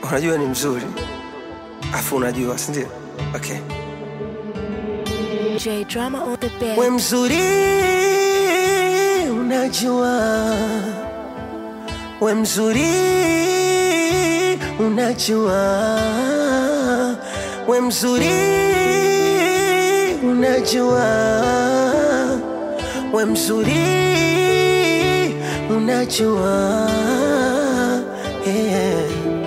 unajua ni mzuri afu unajua sindio okay. J Drama on the beat. we mzuri unajua we mzuri unajua we mzuri unajua we mzuri unajua yeah.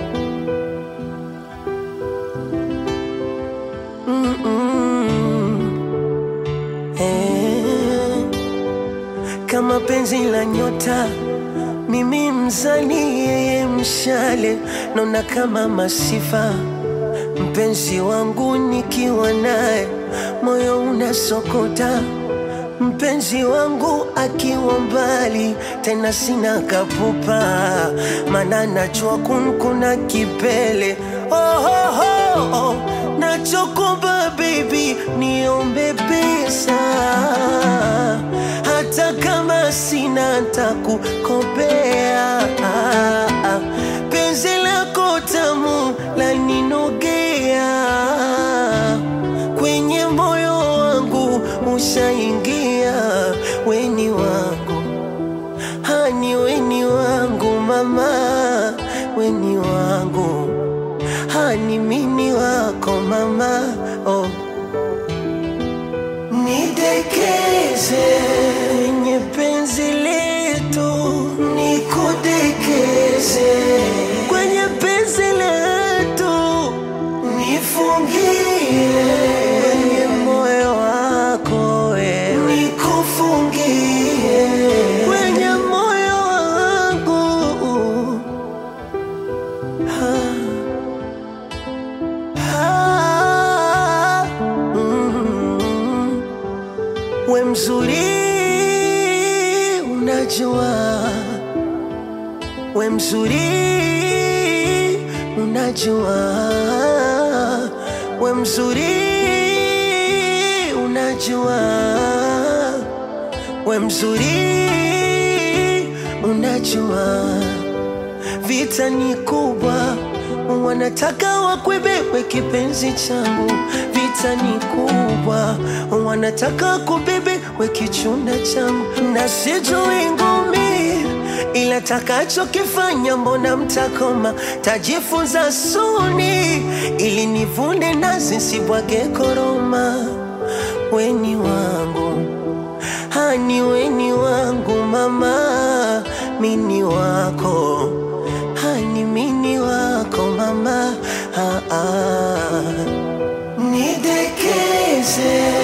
Mm-mm. Eh. kama penzi la nyota mimi mzani yeye mshale naona kama masifa mpenzi wangu nikiwa naye moyo unasokota mpenzi wangu akiwa mbali tena sina kapupa mana najua kunkuna kipele oh, oh, oh, oh. nachokomba baby niombe pesa hata kama sina takukopea penzi lako tamu laninogea kwenye moyo wangu ushaingia weni wangu hani weni wangu mama weni wangu hani mini wako mama oh. nidekeze kwenye penzi letu nikudekeze kwenye penzi letu nifungie kwenye moyo wako wewe nikufungie kwenye moyo wangu Ah, mm. we mzuri unajua we mzuri unajua we mzuri unajua we mzuri unajua vita ni kubwa wanataka wakwebewe kipenzi changu vita ni kubwa wanataka kubebewe kichunda changu na sijui ngumi ila takachokifanya mbona mtakoma tajifunza suni ili nivune nazi sibwage koroma weni wangu hani weni wangu mama mini wako hani mini wako mama ah, ah. nidekeze